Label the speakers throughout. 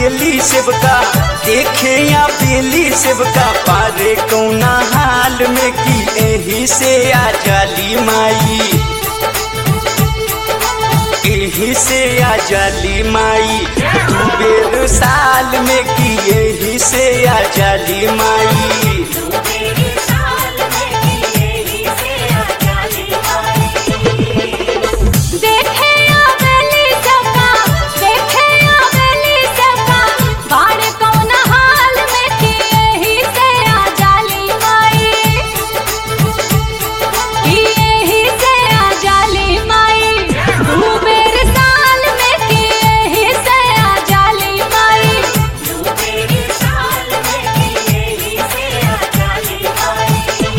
Speaker 1: बेली सेवका देखे या बेली सेवका पारे कौना हाल में की एही से आ जाली माई एही से आ जाली माई दू बेर साल में की एही से आ जाली माई
Speaker 2: तेरे साल में की यही से आ जाली माई देखे आवेली सबका देखे आवेली सबका बाड़ कौन हाल में की यही से आ जाली माई की यही से आ जाली माई दू बेर साल में की यही से आ जाली माई दू बेर साल में की यही से आ जाली माई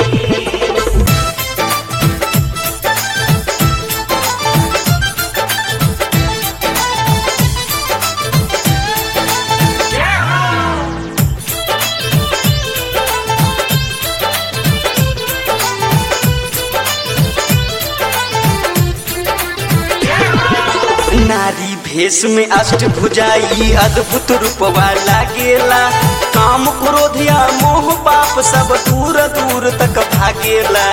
Speaker 1: नारी भेष में अष्ट भुजाई अद्भुत रूपवा लागेला काम क्रोध या मोह पाप सब दूर दूर तक भागेला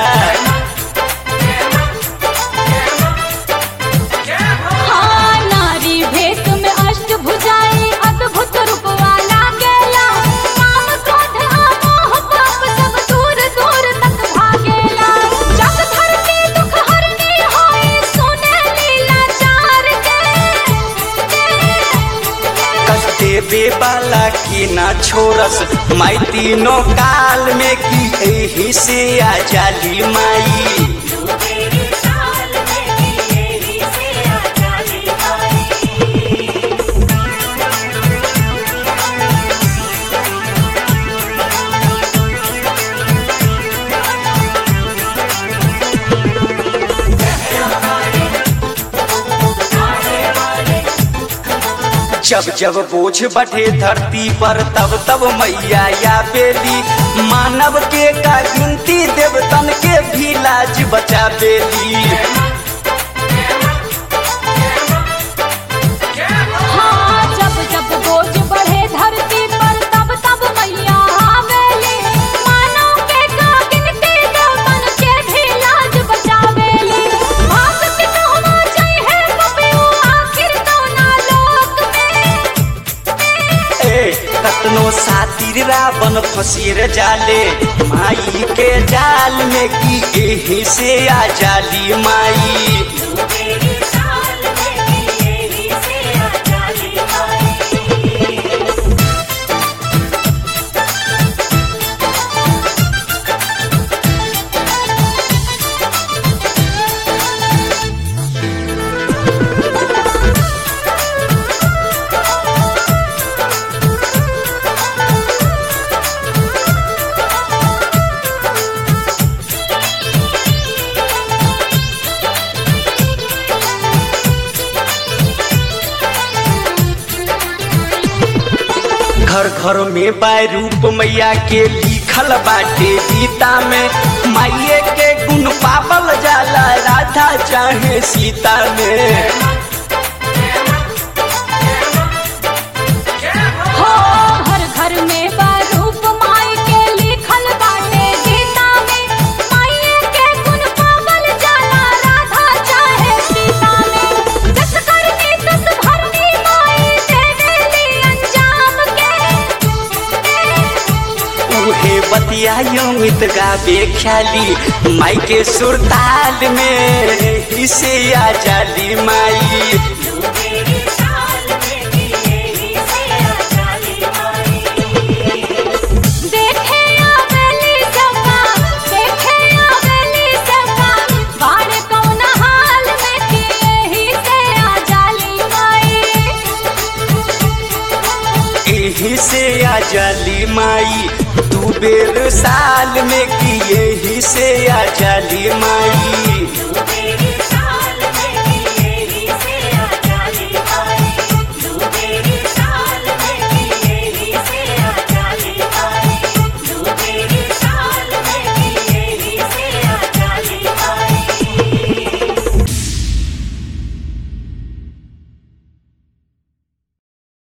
Speaker 2: हाँ नारी भेष में अष्ट भुजाई अद्भुत रूप वाला गेला काम क्रोध आ मोह पाप सब दूर दूर तक भागेला जग धरती दुख हरनी होई सुने लीला चार के
Speaker 1: कष्ट देवे वाला की ना छोरस माई तीनों काल में की एही से आ जाली माई
Speaker 2: तेरे साल में की यही से आ जाली माई
Speaker 1: जब जब बोझ बढ़े धरती पर तब तब मैया या बेली मानव के का गिनती देवतन के भी लाज बचा बेली
Speaker 2: हाँ जब जब बोझ बढ़े धरती पर तब तब मैया आवेली मानव के का गिनती देवतन के भी लाज बचावेली भाग के कहवा जाई है कपियो आखिर कौना लोक में
Speaker 1: ए कतनो सातिर रावण फसीर जाले माई के जाल में की एही से आ जाली माई
Speaker 2: तेरे साल में की यही से आ जाली माई
Speaker 1: घर घर में बाय रूप मैया के लिखल बाटे गीता में माइये के गुण पावल जाला राधा चाहे सीता में
Speaker 2: हो हर घर में बरूप माई के लिखल बाटे गीता में माई के गुण पावल जाला राधा चाहे सीता में जस करनी तस भरनी माई देवेली अंजाम के
Speaker 1: उहे बतिया अमित गावे ख्याली माई के सुरताल में इसे आ जाली माई
Speaker 2: तेरे साल में की यही से आ जाली माई देखे आवेली सबका देखे आवेली सबका बाड़ कौन हाल में की यही से आ जाली माई
Speaker 1: एही से आ जाली माई दू बेर साल में की एही से आ जाली माई